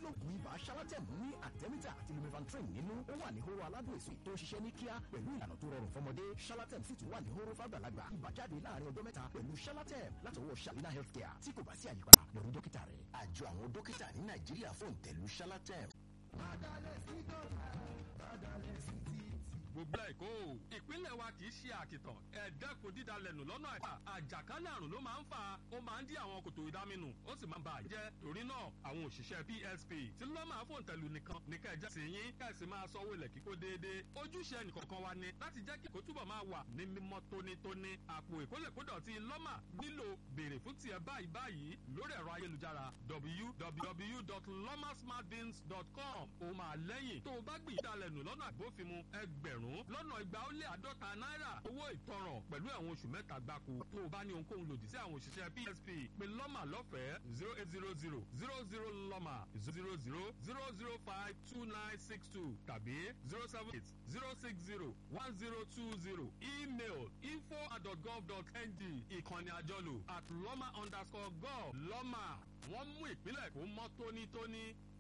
lóògùn ibà shalatem ní àtẹ́mítà àti lumefantrine nínú ó wà ní hóró aládùn èso tó ń ṣiṣẹ́ ní kíá pẹ̀lú ìlànà tó rọrùn fọmọdé shalatem sì tún wà ní hóró fàgbàlagbà ibà jáde láàrin ọjọ́ mẹ́ta pẹ̀lú shalatem látọwọ́ shalina healthcare tí kò bá sí àyípadà lórí dókítà rẹ̀ àjọ àwọn dókítà ní nàìjíríà fún ìtẹ̀lú shalatem. Bàdàlẹ̀ sí dọ́là, bàdàlẹ̀ sí títì. gbogbo ẹ̀kọ́ o ìpínlẹ̀ wa kì í ṣe àkìtàn ẹ̀ẹ́dẹ́kun dídalẹ̀nù lọ́nà àìsà àjàkálẹ̀ àrùn ló máa ń fa ó máa ń dí àwọn kòtò ìdáminù ó sì máa ń ba àjẹ́ torí náà àwọn òṣìṣẹ́ PSP tí lọ́mà fòǹtẹ̀lù nìkan ní kẹjẹ sí yín kẹsì máa sanwó ilẹ̀ kíkó déédéé ojúṣe nìkọ̀ọ̀kan wa ni láti jẹ́ kí kó túbọ̀ máa wà ní mímọ́ tónítóní àpò ìkólẹ̀kódọ̀tí lọ́mà nílò béèrè fún tiẹ̀ báyìí báyìí lórí ẹ̀rọ ayélujára www.lomasmartbins.com ó máa lẹ́yìn tó o bá gbìyànjú dalẹ̀nù lọ́nà àgbófinmu ẹgbẹ̀rún lọ́nà igba ó lé àádọ́ta náírà owó ìtanràn pẹ̀lú ẹ̀wọ̀n oṣù mẹ́ta gbáko tó o bá ní ohunkóhun lòdì sí àwọn òṣìṣẹ́ PSP pé lọ́mà lọ́fẹ̀ẹ́ zero eight zero zero zero zero lọ́mà zero zero zero zero five two nine six two tàbí zero seven eight zero six zero one zero two zero email info at gov dot ng ìkànnì àjọlò at lọ́mà underscore gov lọ́mà wọ́n mú ìpínlẹ̀ kó mọ́ tónítóní